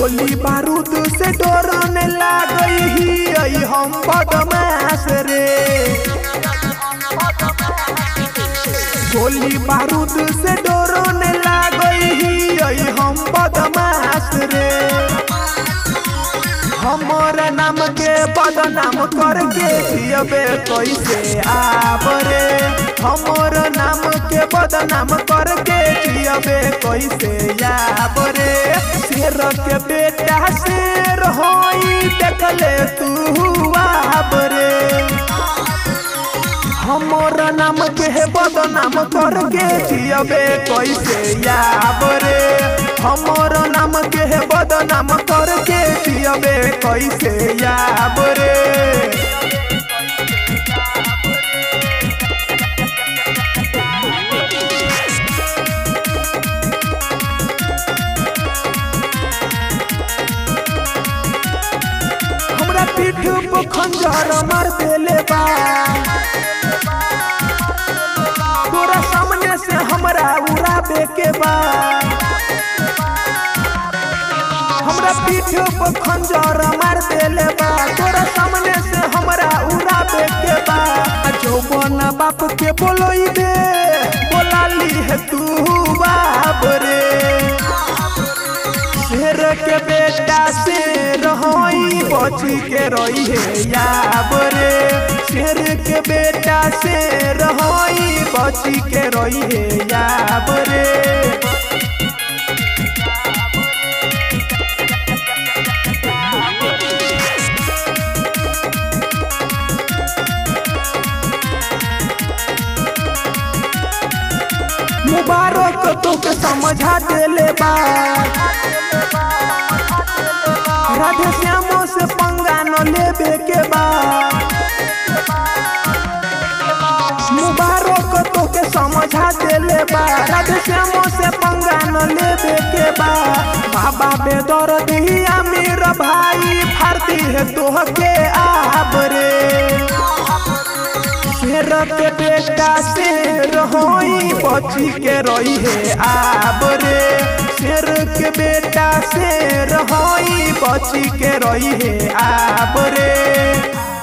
गोली बारूद से डरने लागई ही आई हम बदमाश रे गोली बारूद से डरने लागई ही आई हम बदमाश रे हमर नाम के बदनाम करके जियबे कैसे आबरे हमर नाम के बदनाम करके जियबे कैसे आबरे शेर के बेटा शेर होई देखले तू आबरे हमर नाम के बदनाम करके जियबे कैसे आबरे हमर नाम के बदनाम करके जियबे कैसे आबरे हमरा पीठ पर खंजर मार देले बा तोरा सामने से हमरा उड़ाबे के बा हमरा पीठ पर खंजर मार देले बा तोरा सामने से हमरा उड़ाबे के बा जौवन बाप के बोलोई दे बोलाली है तू बाप रे शेर के बेटा शेर होई बची के रही है याब रे शेर के बेटा शेर होई बची के रही है याब रे मुबारक तोके समझा देले बा राधे श्यामो से पंगा न लेबे के बा मुबारक तोके समझा देले बा राधे श्यामो से पंगा न लेबे के बा बाबा बेदर दिया मेरा भाई भारती है तोहके आबरे शेर के बेटा शेर होई बची के रही है आबरे शेर के बेटा शेर होई बची के रही है आबरे